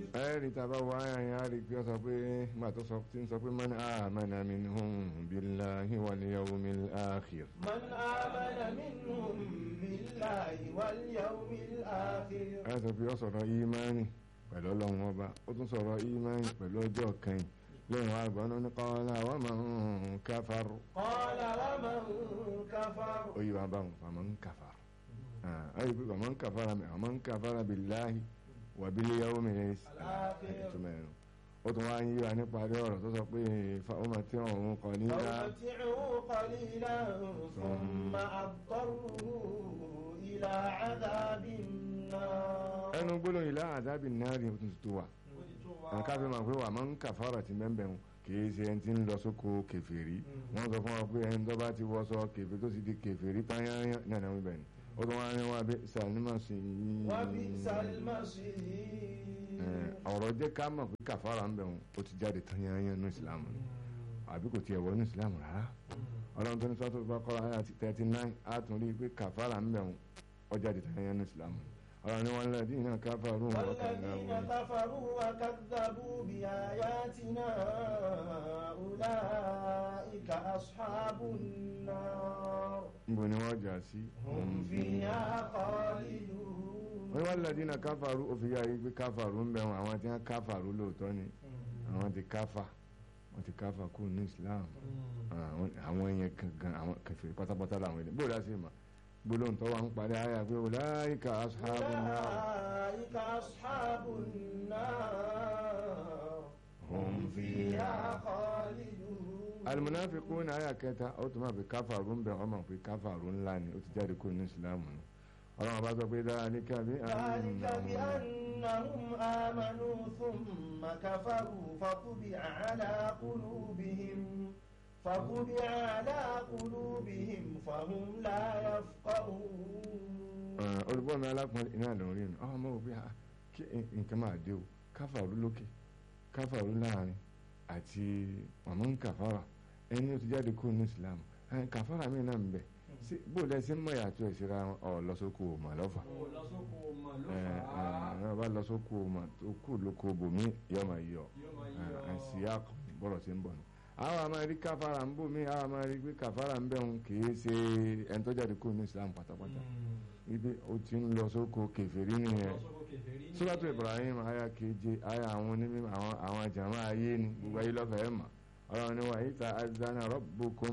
ẹ̀rí tàbá wá àyàn á rí pé ó sọ pé má tó sọ tí ń sọ pé man amana minhum billahi wal yawmil akhir. من آمن منهم بالله واليوم الآخر ẹ sọ pé ó sọ̀rọ̀ ìmánì pẹ̀lú ọlọ́run ọba ó tún sọ̀rọ̀ ìmánì pẹ̀lú ọjọ́ kẹyìn lẹ́yìn wá gbọ́n ní qala wa man kafar قال ومن كفر ó yí wa báwọn faman kafar ayé pé faman kafara mi faman kafara billahi wa bil yawmil akhir ìtumọ̀ ẹ̀rọ ó tún wá ń yí wa níparí ọ̀rọ̀ tó sọ pé fa ó máa tí ọ̀run kọ nílá فأمتعه قليلا ثم أضطره إلى عذاب النار ẹnu gbólóhùn ilá àdábì náà rí tuntun tó wà nǹkan fi máa pé wà máa ń kàfàrà ti bẹ́ẹ̀ bẹ́ẹ̀ kìí ṣe ẹni tí ń lọ sóko kèfèrí wọ́n sọ fún wa pé ẹni tó bá ti wọṣọ kèfèrí tó ti di kèfèrí tányányá náà náà wíbẹ̀ ni ó tún wá ní wá bí sàlímà sí i وبئس المصير ọ̀rọ̀ jẹ́ ká mọ̀ pé kàfàrà ń bẹ̀ wọn ó ti jáde tányányá ní ìsìlámù ni àbí kò tiẹ̀ wọ ní ìsìlámù rárá ọlọ́run tó ní sọ́tò bá kọ́ra ayé àti thirty nine á tún rí i pé kàfàrà ń bẹ̀ wọn ó jáde tányányá ní ìsìlámù ni ọlọ́run ní wọn lẹ́ẹ̀dí iná káfàrú wọn kàn náà والذين wọn. كفروا وكذبوا بآياتنا أولئك أصحاب النار níbo ni wọ́n jà sí. هم فيها خالدون wọ́n wá lẹ́ẹ̀dí iná káfàrú ó fi yá yí pé káfàrú ń bẹ̀ wọn àwọn tí wọ́n káfàrú lóòótọ́ ni àwọn ti káfà wọ́n ti káfà kú ní Islam àwọn- àwọn yẹn gangan àwọn kẹfìrí pátápátá làwọn ilé bóòlù àti ìmọ̀ gbólóhùn tó wà ń parí àyà pé ọláìka aṣáábù náà أولئك أصحاب النار hum هم فيها خالدون alimunafikun àyà kẹta ó tún máa fi káfàrú ń bẹ ọmọ pé káfàrú ńlá ni ó ti jáde kú ní Islam nù ọlọ́run bá sọ pé dáríkà bí ذلك بأنهم آمنوا ثم كفروا فطبع على قلوبهم فطبع على قلوبهم فهم لا يفقهون olùbọ́ mi alákùnrin iná lórí nù ọmọ òbí ha kí nǹkan máa dé o káfàrú lókè káfàrú láàrin àti ọmọ ń kàfàrà ẹni ó ti jáde kúrò ní Islam ẹn kàfàrà mi náà ń bẹ sí bó lẹsìn mọ ìyàtọ̀ ìṣura ọ lọsọkù mà lọfà lọ́sọ̀kò mọ̀ ló ẹ fà ẹ á bá lọsọkù mà tó kù lóko bòmí yọ máa yọ yóò máa yọ àìsí àkọ bọ̀rọ̀ sí ń bọ̀ ni. àwọn àmọ́ rí káfàrà ń bò mí àwọn àmọ́ rí pé kàfàrà ń bẹ̀ ń kì í ṣe ẹni tó jáde kúrò ní Islam pátápátá ibi ó ti ń lọ sóko kèfèrí nìyẹn lọ́sọ̀kò kèfèrí ní sọ́dọ̀tò Ibrahim aya keje aya àwọn onímọ̀ àwọn àwọn jàmá ayé ni gbogbo ayé lọ́fẹ̀ẹ́ mà ọlọ́run ni wàá yíta azana rabbukum